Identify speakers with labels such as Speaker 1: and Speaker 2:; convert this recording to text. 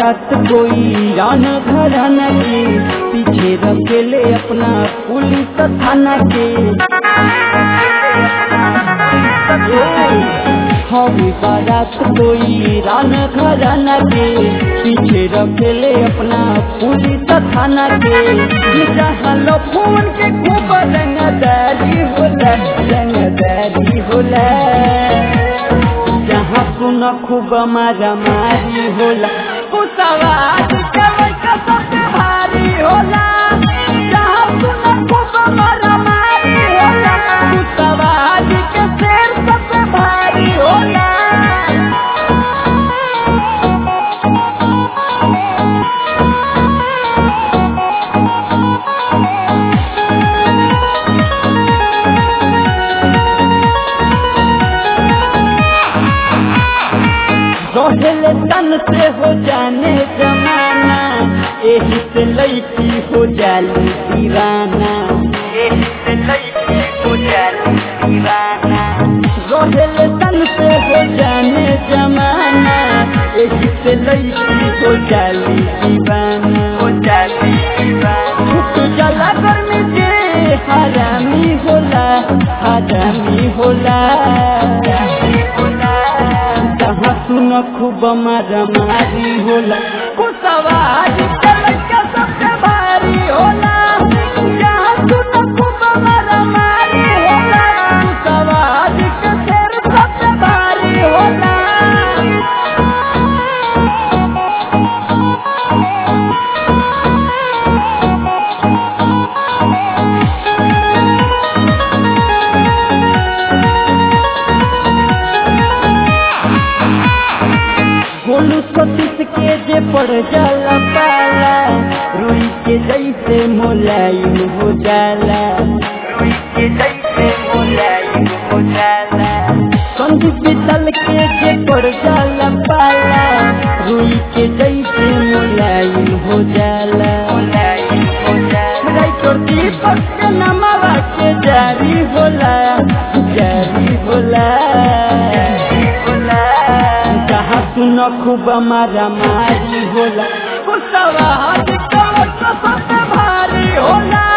Speaker 1: बारात कोई रान घराना के पीछे रखेले अपना पुलिस थाना के हवी बारात कोई रान घराना के पीछे रखेले अपना पुलिस थाना के जहाँ फोन के खूब रंगदारी होला रंगदारी होला जहाँ सुन खूब मारा मारी होला कुसवाद के सबसे भारी होला जहाँ सुन खूब मारा मारी होला कुसवाद के शेर सबसे भारी होला रोहले तन से हो जाने जमाना एही से लैकी हो जाली दीवाना एही से लैकी हो जाली दीवाना रोहले तन से हो जाने जमाना एही से लैकी हो जाली दीवाना हो जाली दीवाना भूख जला गर्मी से हरामी होला हरामी होला जहाँ सुन खूब मारा मारी होला कुसवाज के लड़का सबसे भारी होला जहाँ सुन खूब मारा मारी होला कुसवाज के शेर सबसे भारी होला गोलू सतीश के जे पड़ जाला पाला रुई के जैसे मोलायम हो जाला रुई के जैसे मोलायम हो जाला संधि पितल के जे पड़ जाला पाला रुई के जैसे मोलायम हो जाला मोलायम हो जाला राइटर दीपक के नमवा के जारी होला जारी होला होला जहाँ सुन खूब मारा मारी होला कुसवा हाथ कमर सबसे भारी होला